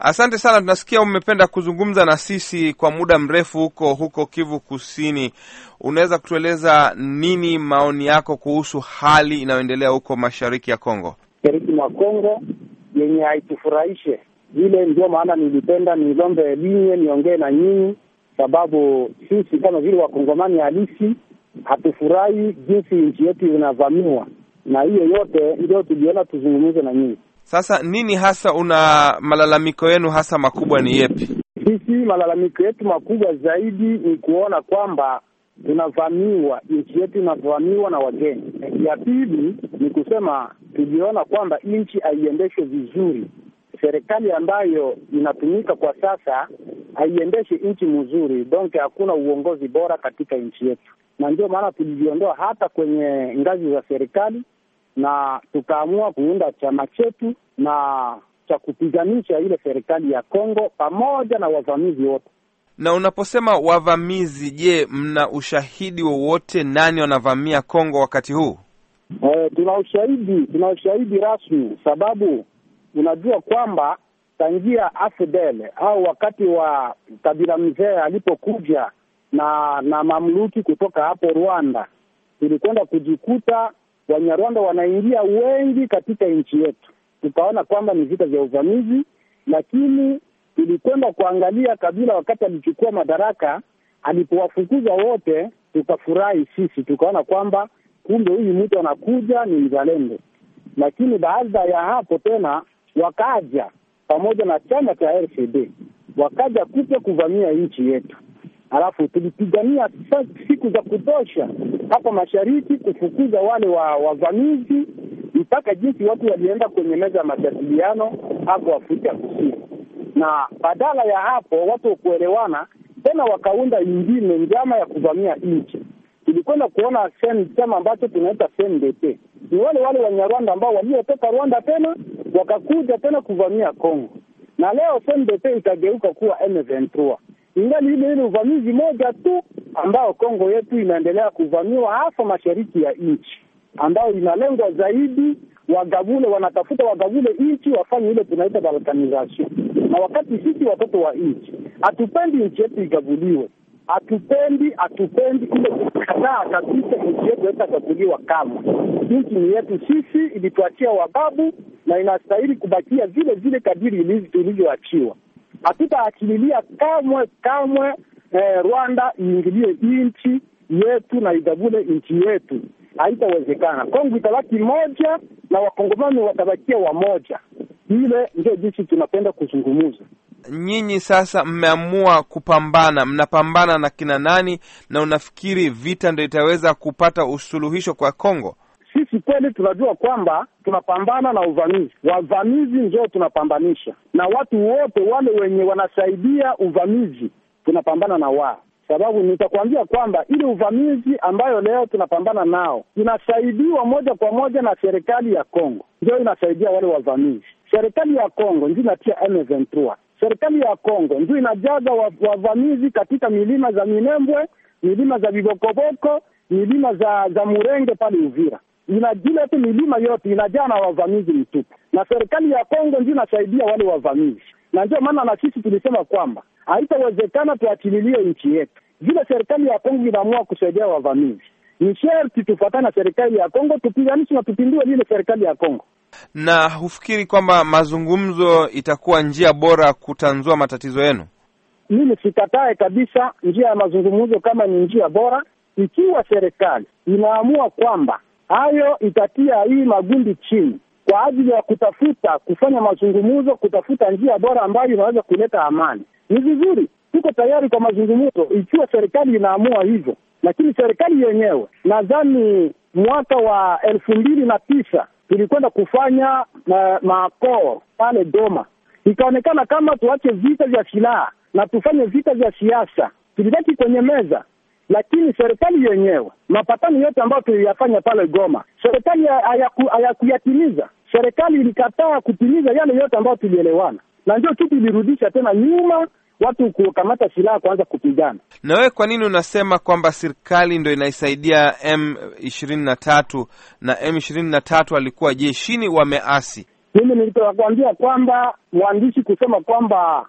Asante sana, tunasikia umependa kuzungumza na sisi kwa muda mrefu huko huko Kivu Kusini. Unaweza kutueleza nini maoni yako kuhusu hali inayoendelea huko mashariki ya Kongo? Mashariki mwa Kongo yenye haitufurahishe vile, ndio maana nilipenda nilombe linye niongee na nyinyi, sababu sisi kama vile wakongomani halisi hatufurahi jinsi nchi yetu inavamiwa, na hiyo yote ndio tuliona tuzungumze na nyinyi. Sasa nini hasa una malalamiko yenu hasa makubwa ni yepi? Sisi malalamiko yetu makubwa zaidi ni kuona kwamba tunavamiwa, nchi yetu inavamiwa na wageni. Ya pili ni kusema tuliona kwamba nchi haiendeshwe vizuri. Serikali ambayo inatumika kwa sasa haiendeshe nchi mzuri, donc hakuna uongozi bora katika nchi yetu, na ndio maana tulijiondoa hata kwenye ngazi za serikali na tukaamua kuunda chama chetu na cha kupiganisha ile serikali ya Kongo pamoja na wavamizi wote. Na unaposema wavamizi, je, mna ushahidi wowote nani wanavamia Kongo wakati huu? E, tuna ushahidi, tuna ushahidi rasmi, sababu unajua kwamba tangia AFDL au wakati wa Kabila mzee alipokuja na na mamluki kutoka hapo Rwanda, tulikwenda kujikuta Wanyarwanda wanaingia wengi katika nchi yetu, tukaona kwamba ni vita vya uvamizi, lakini tulikwenda kuangalia Kabila wakati alichukua madaraka, alipowafukuza wote, tukafurahi sisi, tukaona kwamba kumbe huyu mtu anakuja ni mzalendo. Lakini baada ya hapo tena wakaja pamoja na chama cha RCD wakaja kuja kuvamia nchi yetu, alafu tulipigania siku za kutosha hapa mashariki kufukuza wale wa wavamizi, mpaka jinsi watu walienda kwenye meza ya majadiliano hapo Afrika Kusini, na badala ya hapo watu kuelewana tena wakaunda ingine njama ya kuvamia nchi. Tulikwenda kuona chama ambacho tunaita CNDP, ni wale wale Wanyarwanda ambao waliotoka Rwanda tena wakakuja tena kuvamia Kongo, na leo CNDP ikageuka kuwa M23 ingali ile ile uvamizi moja tu ambao Kongo yetu inaendelea kuvamiwa hasa mashariki ya nchi, ambayo inalengwa zaidi wagavule, wanatafuta wagavule nchi wafanye ile tunaita balkanization. Na wakati sisi watoto wa nchi hatupendi nchi yetu igavuliwe, hatupendi hatupendi ile kukataa kabisa nchi yetu haitagavuliwa kamwe. Nchi ni yetu sisi, ilituachia wababu na inastahili kubakia vile vile kadiri ilivyoachiwa. Hatutaachililia kamwe kamwe eh, Rwanda iingilie nchi yetu na igavule nchi yetu, haitawezekana. Kongo itabaki moja na wakongomani watabakia wamoja. Ile ndio jinsi tunapenda kuzungumuza. Nyinyi sasa mmeamua kupambana, mnapambana na kina nani, na unafikiri vita ndio itaweza kupata usuluhisho kwa Kongo? Sisi kweli tunajua kwamba tunapambana na uvamizi, wavamizi ndio tunapambanisha, na watu wote wale wenye wanasaidia uvamizi tunapambana na wao, sababu nitakwambia kwamba ile uvamizi ambayo leo tunapambana nao inasaidiwa moja kwa moja na serikali ya Kongo, ndio inasaidia wale wavamizi. Serikali ya Kongo ndio inatia M23, serikali ya Kongo ndio inajaza wavamizi katika milima za Minembwe, milima za Bibokoboko, milima za za Murenge pale Uvira inajile tu milima yote inajaa na wavamizi mtupu, na serikali ya Kongo ndio inasaidia wale wavamizi, na ndio maana na sisi tulisema kwamba haitawezekana tuachililie nchi yetu. Vile serikali ya Kongo inaamua kusaidia wavamizi, ni sherti tufuatane na serikali ya Kongo, tupiganishe na tupindue lile serikali ya Kongo. Na hufikiri kwamba mazungumzo itakuwa njia bora kutanzua matatizo yenu? Mimi sikatae kabisa njia ya mazungumzo kama ni njia bora, ikiwa serikali inaamua kwamba hayo itatia hii magundi chini kwa ajili ya kutafuta kufanya mazungumzo, kutafuta njia bora ambayo inaweza kuleta amani. Ni vizuri, tuko tayari kwa mazungumzo ikiwa serikali inaamua hivyo. Lakini serikali yenyewe, nadhani mwaka wa elfu mbili na tisa tulikwenda kufanya na makoo pale Doma, ikaonekana kama tuache vita vya silaha na tufanye vita vya siasa. Tulibaki kwenye meza lakini serikali yenyewe mapatano yote ambayo tuliyafanya pale Goma, serikali hayakuyatimiza. Serikali ilikataa kutimiza yale yote ambayo tulielewana, na ndio kitu ilirudisha tena nyuma watu kukamata silaha kuanza kupigana. Na wewe kwa nini unasema kwamba serikali ndo inaisaidia M ishirini na tatu na M ishirini na tatu alikuwa jeshini wameasi? Mimi nilitokuambia kwamba mwandishi kusema kwamba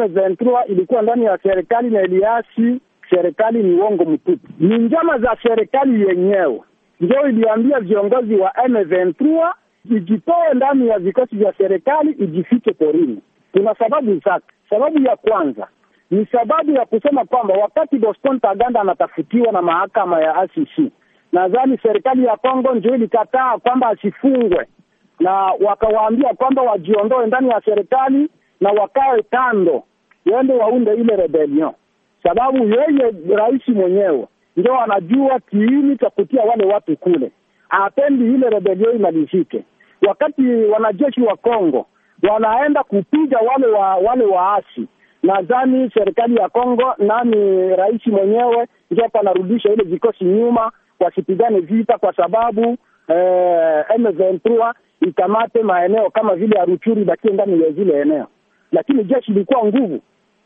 M23 ilikuwa ndani ya serikali na Eliasi serikali ni uongo mtupu. Ni njama za serikali yenyewe ndio iliambia viongozi wa M23 ijitoe ndani ya vikosi vya serikali, ijifiche porini. Kuna sababu zake. Sababu ya kwanza ni sababu ya kusema kwamba wakati Boston Taganda anatafutiwa na mahakama ya ICC, nadhani serikali ya Kongo ndio ilikataa kwamba asifungwe, na wakawaambia kwamba wajiondoe ndani ya serikali na wakae kando, waende waunde ile rebellion, sababu yeye rais mwenyewe ndio anajua kiini cha kutia wale watu kule, hapendi ile rebellion imalizike. Wakati wanajeshi wa Kongo wanaenda kupiga wale wa wale waasi nadhani serikali ya Kongo nani rais mwenyewe ndio hapa anarudisha ile vikosi nyuma, wasipigane vita, kwa sababu eh, M23 ikamate maeneo kama vile Aruchuri, bakie ndani ya zile eneo, lakini jeshi ilikuwa nguvu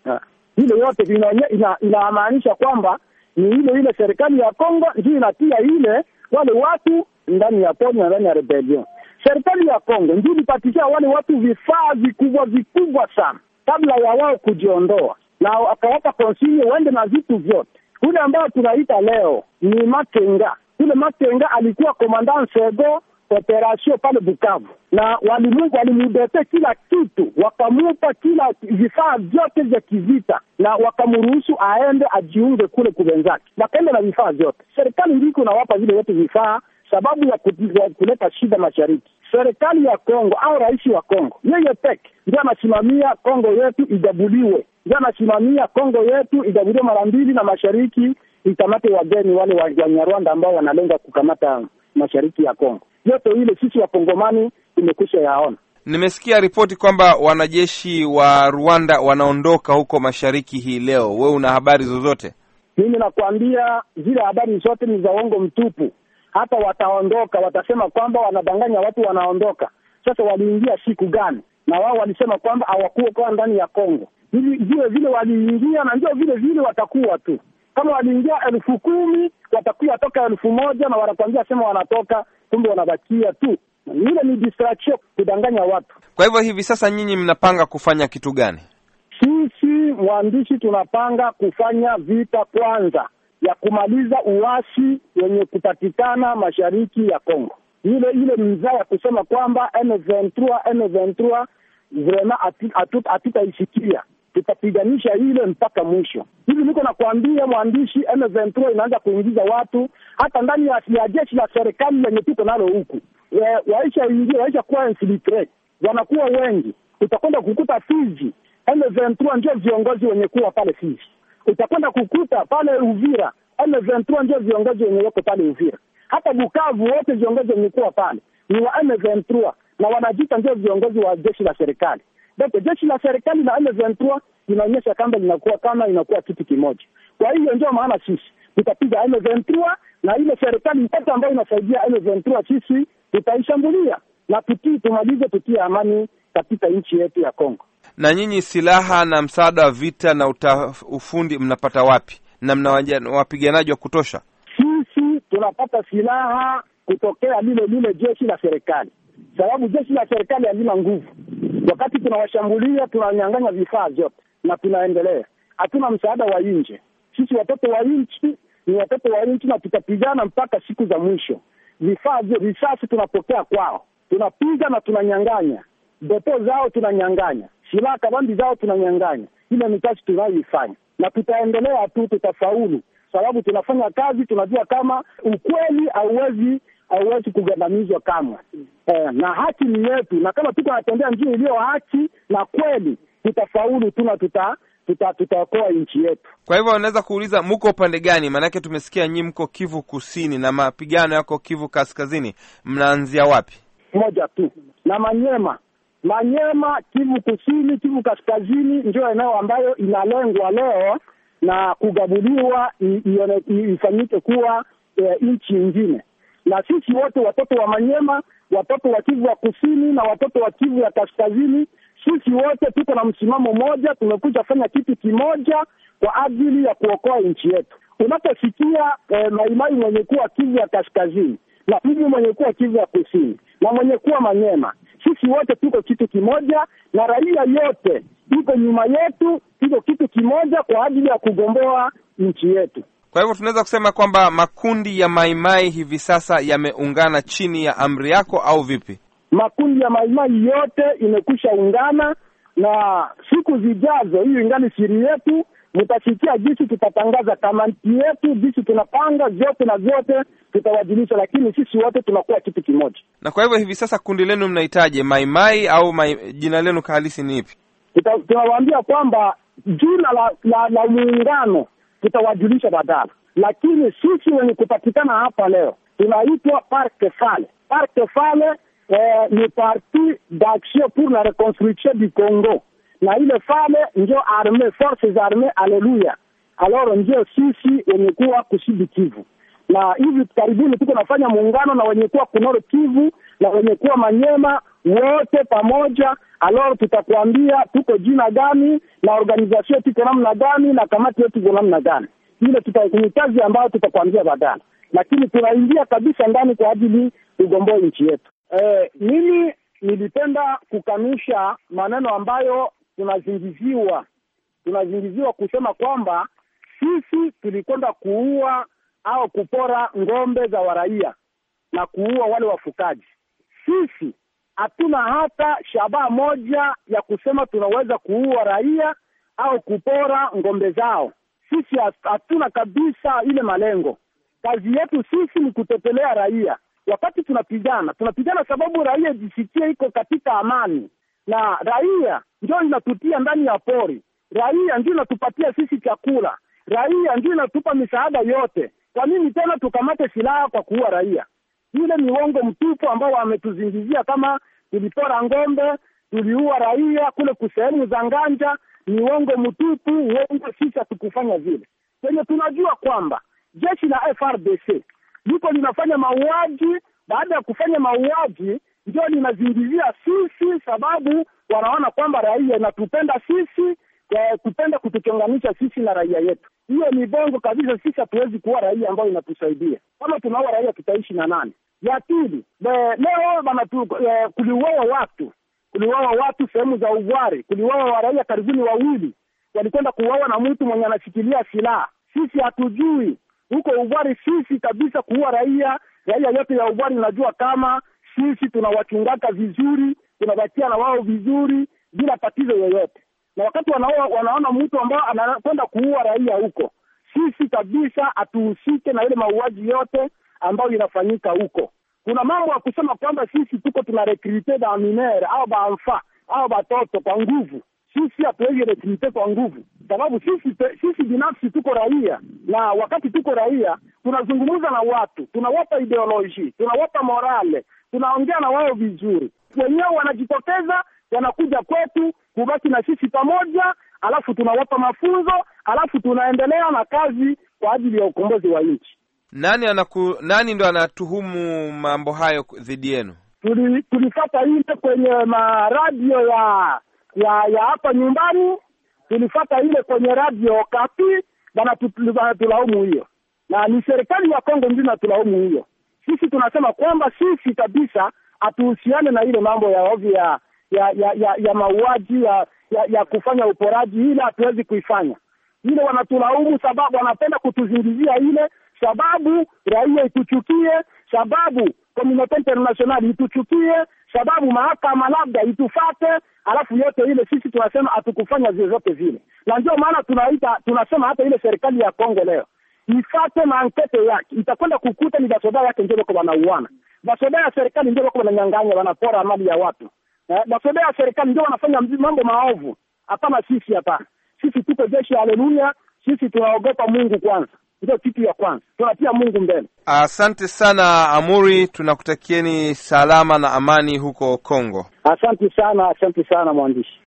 ile yote ina, inamaanisha kwamba ni ile ile serikali ya Kongo ndio inatia ile wale watu ndani ya pori na ndani ya rebellion. Serikali ya Kongo ndio ilipatisha wale watu vifaa vikubwa vikubwa sana kabla ya wao kujiondoa, na akawapa konsinye waende na vitu vyote. Kule ambayo tunaita leo ni Makenga. Kule Makenga alikuwa komandant sego operation pale Bukavu, na walimu walimudete kila kitu, wakamupa kila vifaa vyote vya kivita, na wakamruhusu aende ajiunge kule kubenzake, wakaenda na vifaa vyote. Serikali ndiko nawapa vile vyote vifaa sababu ya kuleta shida mashariki. Serikali ya Kongo au rais wa Kongo yeye peke ndio anasimamia Kongo yetu igabuliwe, ndio anasimamia Kongo yetu igabuliwe mara mbili, na mashariki ikamate wageni wale Wanyarwanda ambao wanalenga kukamata mashariki ya Kongo. Yote ile sisi wakongomani tumekwisha yaona. Nimesikia ripoti kwamba wanajeshi wa Rwanda wanaondoka huko mashariki hii leo. Wewe una habari zozote? Mimi nakwambia zile habari zote ni za uongo mtupu. Hata wataondoka, watasema kwamba wanadanganya watu, wanaondoka. Sasa waliingia siku gani? Na wao walisema kwamba hawakuwa kwa ndani ya Kongo. Hivi vile vile waliingia, na ndio vile vile watakuwa tu. Kama waliingia elfu kumi watakuwa toka elfu moja na wanakwambia sema wanatoka, kumbe wanabakia tu. Ile ni distraction, kudanganya watu. Kwa hivyo hivi sasa nyinyi mnapanga kufanya kitu gani? Sisi mwandishi, tunapanga kufanya vita kwanza ya kumaliza uasi wenye kupatikana mashariki ya Kongo. Ile ile mzaa ya kusema kwamba M23 M23 vrema hatutaisikia, tutapiganisha ile mpaka mwisho. Hivi niko nakwambia mwandishi, M23 inaanza kuingiza watu hata ndani ya, ya jeshi la serikali lenye tuko nalo huku, waisha ingia waisha kuwa infiltrate, wanakuwa wengi. Utakwenda kukuta Fizi M23 ndio viongozi wenye kuwa pale Fizi utakwenda kukuta pale Uvira M23 ndio viongozi wenye wako pale Uvira. Hata Bukavu wote viongozi wenye kuwa pale ni wa M23 na wanajiita ndio viongozi wa jeshi la serikali. Ndio jeshi la serikali na M23 inaonyesha kama linakuwa kama inakuwa kitu kimoja. Kwa hiyo ndio maana sisi tutapiga M23 na ile serikali yote ambayo inasaidia M23 sisi tutaishambulia na tutii, tumalize, tutie amani katika nchi yetu ya Kongo. Na nyinyi silaha na msaada wa vita na uta, ufundi mnapata wapi? Na mna wapiganaji wa kutosha? Sisi tunapata silaha kutokea lile lile jeshi la serikali, sababu jeshi la serikali halina nguvu. Wakati tunawashambulia tunanyang'anya vifaa vyote na tunaendelea, hatuna msaada wa nje. Sisi watoto wa nchi ni watoto wa nchi, na tutapigana mpaka siku za mwisho. Vifaa risasi tunapokea kwao, tunapiga na tunanyang'anya beto zao, tunanyang'anya silaha kabambi zao tunanyang'anya. Ile ni kazi tunayoifanya na tutaendelea tu, tutafaulu sababu tunafanya kazi, tunajua kama ukweli hauwezi hauwezi kugandamizwa kamwe. Eh, na haki ni yetu, na kama tuko natembea njia iliyo haki na kweli, tutafaulu tu na tuta tuta tutaokoa nchi yetu. Kwa hivyo unaweza kuuliza mko upande gani? Maanake tumesikia nyinyi mko Kivu Kusini na mapigano yako Kivu Kaskazini, mnaanzia wapi? Moja tu na Manyema Manyema, Kivu Kusini, Kivu Kaskazini ndio eneo ambayo inalengwa leo na kugabuliwa ifanyike kuwa e, nchi nyingine. Na sisi wote watoto wa Manyema, watoto wa Kivu wa Kusini na watoto wa Kivu ya Kaskazini, sisi wote tuko na msimamo mmoja, tumekuja fanya kitu kimoja kwa ajili ya kuokoa nchi yetu. Unaposikia e, Maimai mwenye kuwa Kivu ya Kaskazini na Kivu mwenye kuwa Kivu ya Kusini na mwenye kuwa Manyema Sisi wote tuko kitu kimoja, na raia yote iko nyuma yetu, tuko kitu kimoja kwa ajili ya kugomboa nchi yetu. Kwa hivyo tunaweza kusema kwamba makundi ya maimai hivi sasa yameungana chini ya amri yako au vipi? Makundi ya maimai yote imekwisha ungana, na siku zijazo, hiyo ingali siri yetu, mtasikia jinsi tutatangaza kamati yetu, jinsi tunapanga vyote na vyote tutawajulisha, lakini sisi wote tunakuwa kitu kimoja. Na kwa hivyo hivi sasa kundi lenu mnahitaje maimai au mai, jina lenu halisi ni ipi? Tunawaambia kwamba jina la, la, la muungano tutawajulisha baadaye, lakini sisi wenye kupatikana hapa leo tunaitwa Parc Fale. Parc Fale eh, ni Parti d'Action pour la Reconstruction du Congo, na ile Fale ndio arme forces arme, aleluya. Alors ndio sisi wenye kuwa kusidi Kivu, na hivi karibuni tuko nafanya muungano na wenye kuwa kunoro Kivu na wenye kuwa Manyema, wote pamoja. Alors tutakuambia tuko jina gani na organization tuko namna gani na kamati yetu iko namna gani. Ile ni kazi ambayo tutakuambia baadaye, lakini tunaingia kabisa ndani kwa ajili ugomboe nchi yetu. Eh, mimi nilipenda kukanusha maneno ambayo tunazingiziwa tunazingiziwa kusema kwamba sisi tulikwenda kuua au kupora ng'ombe za waraia na kuua wale wafukaji. Sisi hatuna hata shabaha moja ya kusema tunaweza kuua raia au kupora ng'ombe zao. Sisi hatuna kabisa ile malengo. Kazi yetu sisi ni kutetelea raia. Wakati tunapigana, tunapigana sababu raia jisikie iko katika amani, na raia ndio inatutia ndani ya pori, raia ndio inatupatia sisi chakula, raia ndio inatupa misaada yote. Kwa nini tena tukamate silaha kwa kuua raia? Ile ni uongo mtupu ambao wametuzingizia kama tulipora ng'ombe, tuliua raia kule kusehemu za nganja. Ni uongo mtupu, uongo. Sisi hatukufanya vile. Kwenye tunajua kwamba jeshi la FRDC liko linafanya mauaji, baada ya kufanya mauaji ndio linazingizia sisi, sababu wanaona kwamba raia inatupenda sisi, kupenda kutuchonganisha sisi na raia yetu. Hiyo ni bongo kabisa. Sisi hatuwezi kuwa raia ambayo inatusaidia. Kama tunaua raia, tutaishi na nani? Ya pili, leo bana e, kuliuawa watu, kuliuawa watu sehemu za Ugwari, kuliuawa raia karibuni wawili, walikwenda kuuawa na mtu mwenye anashikilia silaha. Sisi hatujui huko Ugwari, sisi kabisa kuua raia, raia yote ya Ugwari inajua kama sisi tunawachungaka vizuri, tunabakia na wao vizuri bila tatizo yoyote, na wakati wanaoa, wanaona mtu ambao anakwenda kuua raia huko, sisi kabisa hatuhusike na ile mauaji yote ambayo inafanyika huko. Kuna mambo ya kusema kwamba sisi tuko tuna rekrute ba minere au baamfa au batoto kwa nguvu. Sisi hatuwezi rekrute kwa nguvu, sababu sisi sisi binafsi tuko raia, na wakati tuko raia tunazungumza na watu, tunawapa ideoloji, tunawapa morale, tunaongea na wao vizuri. Wenyewe wanajitokeza wanakuja kwetu kubaki na sisi pamoja, alafu tunawapa mafunzo, alafu tunaendelea na kazi kwa ajili ya ukombozi wa nchi. Nani anaku, nani ndo anatuhumu mambo hayo dhidi yenu? Tuli, tulifata ile kwenye maradio ya ya ya hapa nyumbani, tulifata ile kwenye radio Kapi, banatulaumu hiyo, na ni serikali ya Kongo ndio inatulaumu hiyo. Sisi tunasema kwamba sisi kabisa hatuhusiane na ile mambo ya ovyo ya ya ya, ya, ya mauaji ya, ya ya kufanya uporaji, ile hatuwezi kuifanya ile. Wanatulaumu sababu wanapenda kutuzingizia ile sababu raia ituchukie, sababu komunote internationali ituchukie, sababu mahakama labda itufate, alafu yote ile sisi tunasema hatukufanya vyovyote vile, na ndio maana tunaita tunasema hata ile serikali ya Kongo leo ifate maankete yake, itakwenda kukuta ni basoda yake ndio bako wanauana, basoda ya serikali ndio bako wananyang'anya, wanapora mali ya watu eh, basoda ya serikali ndio wanafanya mambo maovu. Hapana, sisi hapana, sisi tuko jeshi, haleluya, sisi tunaogopa Mungu kwanza ndio kitu ya kwanza, tunatia Mungu mbele. Asante sana Amuri, tunakutakieni salama na amani huko Kongo. Asante sana, asante sana mwandishi.